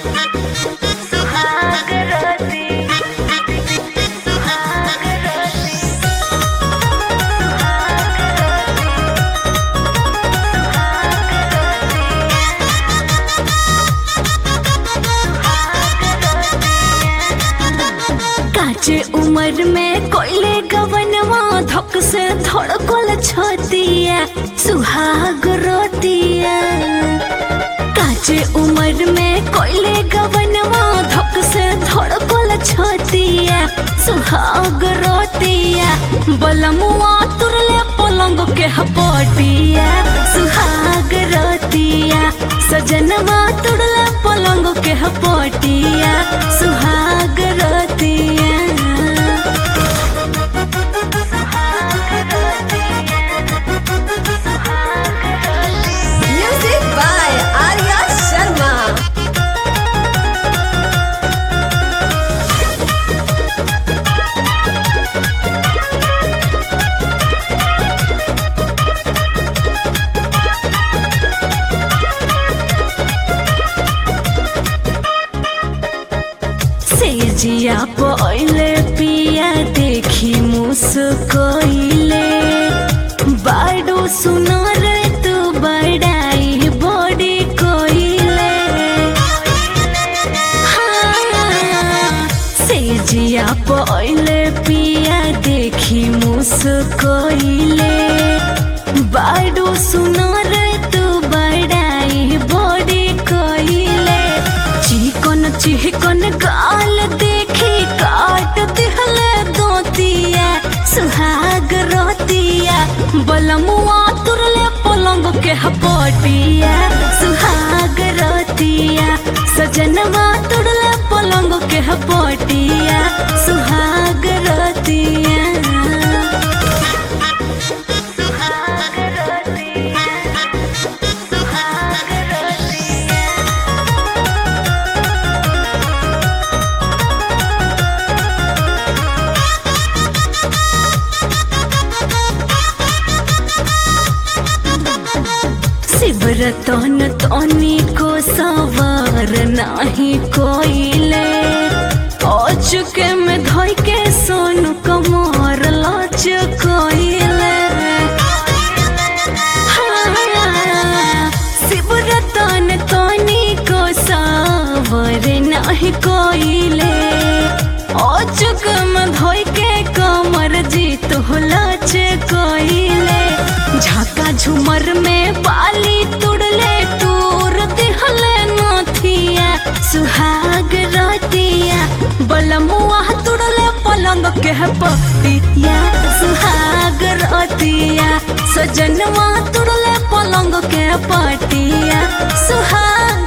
सुहाग राती सुहाग राती काचे उम्र में कोयले गवनवा धक से धड़कल छतिया सुहाग रोतिया काचे उम्र में कोयले गवनवा धक से धड़कल छतिया सुहाग रोतिया बलमुआ तुरले पलंग के हपटिया सुहाग रोतिया सजनवा तुरले पलंग के हपटिया सुहाग रोतिया Music by Arya Sharma. सेजिया पहिले पिया देखी मुस्कोइले बाडो सुनर तू बड़ाई बड़ी कोइले हाँ, सेजिया पहिले पिया देखी मुस्कोइले बाडो सुनर तू बड़ाई बड़ी कोइले चिकन चिकन गाल देखी काट दिहले दोतिया सुहाग रोतिया बलमुआ तुरले पलंग के हपटिया सुहाग रोतिया सजनवा तुरले पलंग के हपटिया सुहाग रोतिया सुहाग रोतिया सुहाग रोतिया शिवरतन तनी को सवार नाही कोइले चुके में धोई के सोनु कमर लच कोइले हाँ, शिवरतन तनी को सवार नाही कोइले चुक में धोई के कमर जीत हो लच कोइले झाका झुमर में बाली तुड़ले तूर दिहले नथिया सुहाग रतिया बलमुआ तुड़ले पलंग के पतिया सुहाग रतिया सजनवा तुड़ले पलंग के पटिया सुहाग